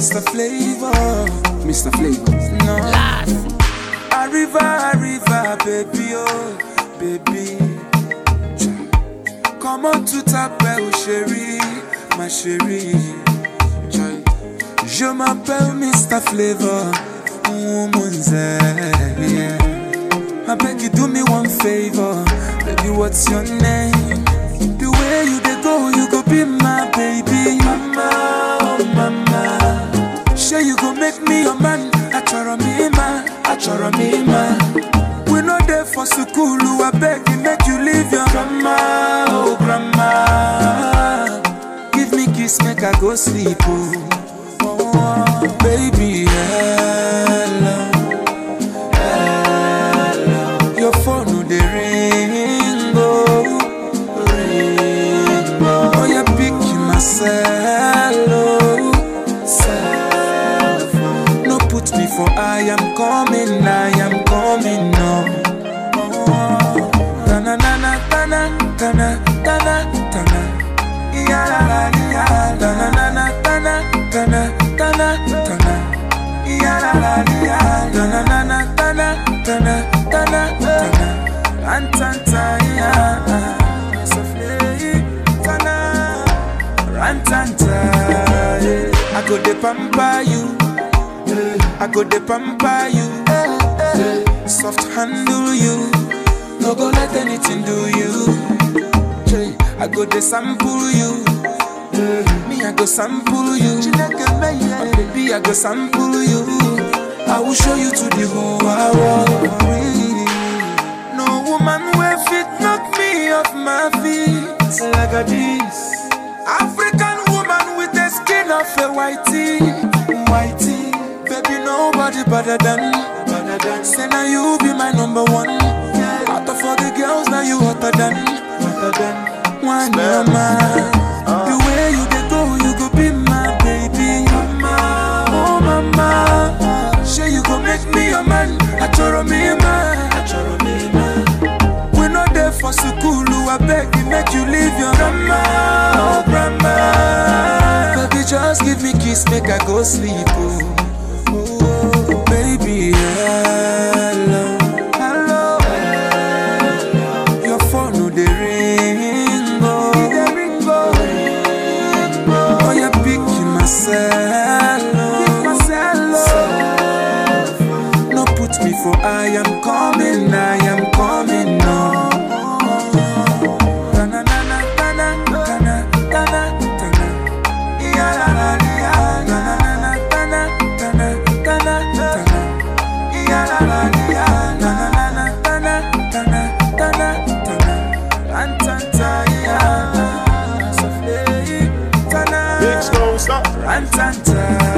Mr. Flavor, Mr. Flavor. No. Arriva, arriva, baby, oh, baby. Comment tout t'appelle, chérie, ma chérie. Joy. Je m'appelle Mr. Flavor, woman's yeah. I beg you do me one favor, baby. What's your name? The way you dey go, you go be my baby. Mama, oh mama. Sure you go make me your man. Achoro me man, achoro me man. We no there for school, I beg you make you leave your grandma, oh grandma. Give me kiss, make I go sleep, oh. oh baby, hello. Your phone no dey ring, oh, ring, oh. Oh, you pick myself, oh, self. No put me for I am coming, I am coming, no. Oh, tana na tana, tana, tana, tana. Ya la la ya, tana na na tana, tana, tana, tana. Ya la la ya, tana na na tana, tana, tana, tana. Antanta ya, sofle tana, rantanta. yeah. I go de pamper you, I go de pamper you, soft handle you, no go let anything do you. Jay, I go de sample you. Me, I go sample you. Oh, baby, I go sample you. I will show you to the whole world. No woman will fit knock me off my feet like a this. African woman with the skin of a whitey, whitey. Baby, nobody better than, better than. Say now you be my number one. Out of all the girls, now you hotter than, hotter than. One mama, the way you dey go, you go be my baby. Mama, oh mama, sure you go make me your man. Achoro me man, achoro me man. We no there for school, I beg you make you leave your grandma, oh grandma. Baby, just give me kiss, make I go sleep, oh. Oh, baby, hello, hello, hello. Your phone no dey ring, oh, dey ring, oh, ring, oh. Oh, you pick myself, oh, myself, oh. No put me for I am coming, I am coming, no. Tana, tana, tana, tana, tana, tana. Ya, la, la, ya. Tana, tana, tana, tana, tana, tana. Ya, la, la, ya. Tana, tana, tana, tana, tana. Antanta, ya. Sofle, tana. Bitch, don't stop. Rantanta,